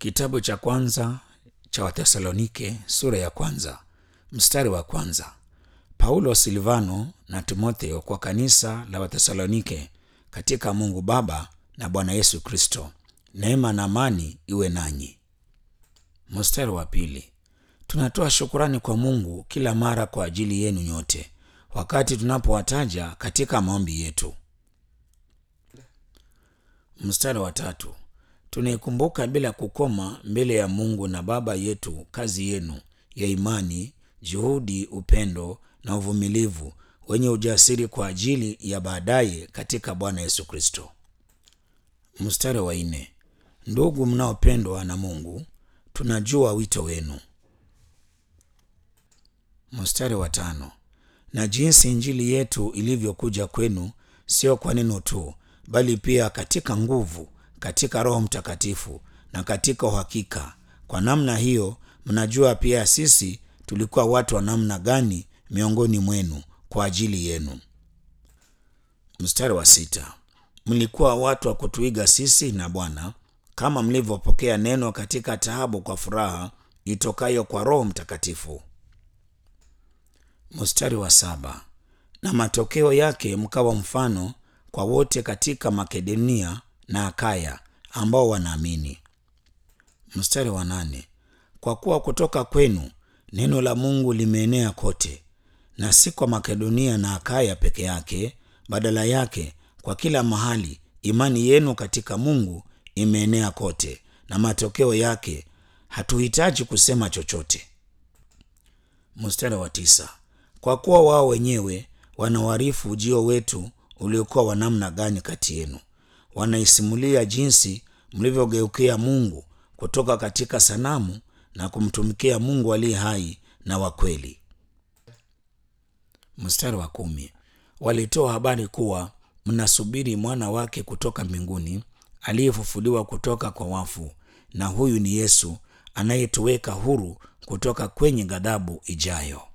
Kitabu cha kwanza cha Wathesalonike sura ya kwanza mstari wa kwanza. Paulo, Silvano na Timotheo kwa kanisa la Wathesalonike katika Mungu Baba na Bwana Yesu Kristo. Neema na amani iwe nanyi. Mstari wa pili. Tunatoa shukurani kwa Mungu kila mara kwa ajili yenu nyote wakati tunapowataja katika maombi yetu. Mstari wa tatu. Tunaikumbuka bila kukoma mbele ya Mungu na Baba yetu kazi yenu ya imani, juhudi, upendo na uvumilivu wenye ujasiri kwa ajili ya baadaye katika Bwana Yesu Kristo. Mstari wa nne. Ndugu mnaopendwa na Mungu, tunajua wito wenu. Mstari wa tano. Na jinsi injili yetu ilivyokuja kwenu, sio kwa neno tu, bali pia katika nguvu, katika Roho Mtakatifu na katika uhakika. Kwa namna hiyo mnajua pia sisi tulikuwa watu wa namna gani miongoni mwenu kwa ajili yenu. Mstari wa sita. Mlikuwa watu wa kutuiga sisi na Bwana, kama mlivyopokea neno katika taabu kwa furaha itokayo kwa Roho Mtakatifu. Mstari wa saba. Na matokeo yake mkawa mfano kwa wote katika Makedonia na Akaya ambao wanaamini. Mstari wa nane. Kwa kuwa kutoka kwenu neno la Mungu limeenea kote, na si kwa Makedonia na Akaya peke yake, badala yake kwa kila mahali imani yenu katika Mungu imeenea kote, na matokeo yake hatuhitaji kusema chochote. Mstari wa tisa. Kwa kuwa wao wenyewe wanawarifu ujio wetu uliokuwa wa namna gani kati yenu, wanaisimulia jinsi mlivyogeukia Mungu kutoka katika sanamu na kumtumikia Mungu aliye hai na wa kweli. Mstari wa kumi. Walitoa habari kuwa mnasubiri mwana wake kutoka mbinguni aliyefufuliwa kutoka kwa wafu, na huyu ni Yesu anayetuweka huru kutoka kwenye ghadhabu ijayo.